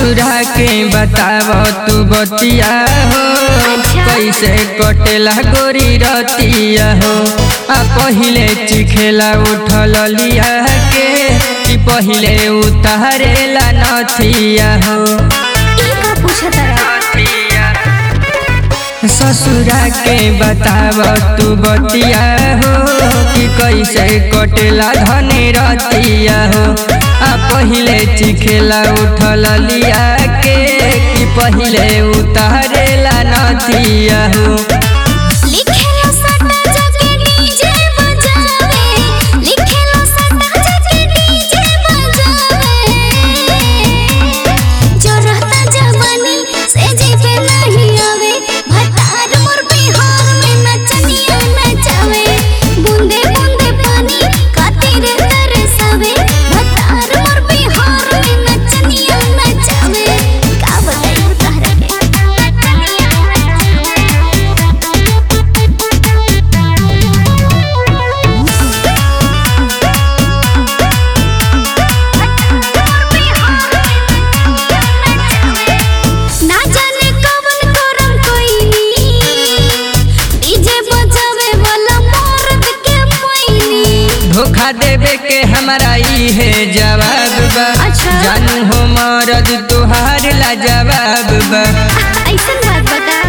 ससुरा के बताव तू बतिया हो कैसे कटेला गोरी रतिया हो आ पहिले चिखेला उठल लिया के कि पहिले उतारेला नथिया हो ई का पूछत रहा ससुरा के बताव तू बतिया हो कि कैसे कटेला धने रतिया हो आ पहिले चिखेला उठल लिया के कि पहिले उतारेला नथिया हो लिखेला सटा जके डीजे बजावे लिखेला सटा जके डीजे बजावे जो रहता जवानी से जी पे नहीं आवे भतार मोर बिहार में नचनिया नचावे बूंदे बूंदे पानी खातिर तरसावे भतार मोर बिहार में नचनिया नचावे का बताई तहरा के ना जाने कवन करम कोइनी डीजे बजावे वाला मर्द के पैनी धोखा देवे के हमारा ई है जवाब बा अच्छा। जानू हो मरद तुहार ला जवाब बा ऐसन बात बता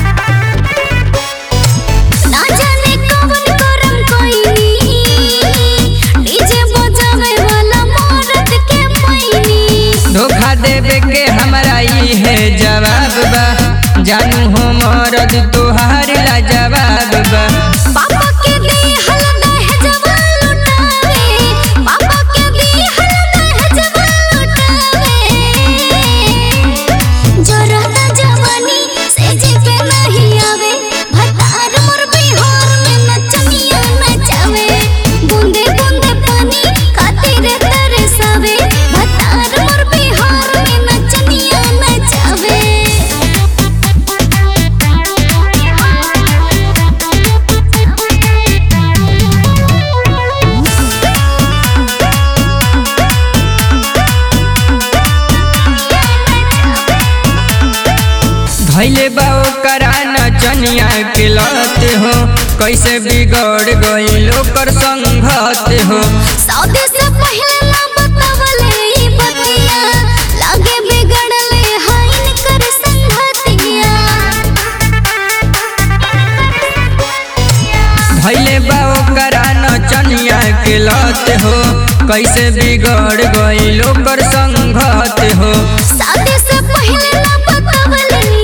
ना जाने कवन करम कोइनी डीजे बजावे वाला मर्द के पैनी धोखा देवे के हमारा ई है जवाब बा जानू हो मरद तुहार ला जवाब बा पापा के दी हल दहेजवा लुटावे पापा के दी हल दहेजवा लुटावे जो रहता जवानी से जी पे नहीं आवे भतार मोर बिहार में नचनिया नचावे बूंदे बूंदे पानी खातिर तरसावे भतार मोर बिहार में नचनिया नचावे धैले बा ओकरा नचनिया के लत हो कैसे बिगड़ गईल ओकर संगत हो सौदे से पहले ना बतावले ई बतिया लागे बिगड़ले हाइन कर संगतिया धैले बा ओकरा नचनिया के लत हो कैसे बिगड़ गईल ओकर संगत हो सौदे से पहले ना बतावले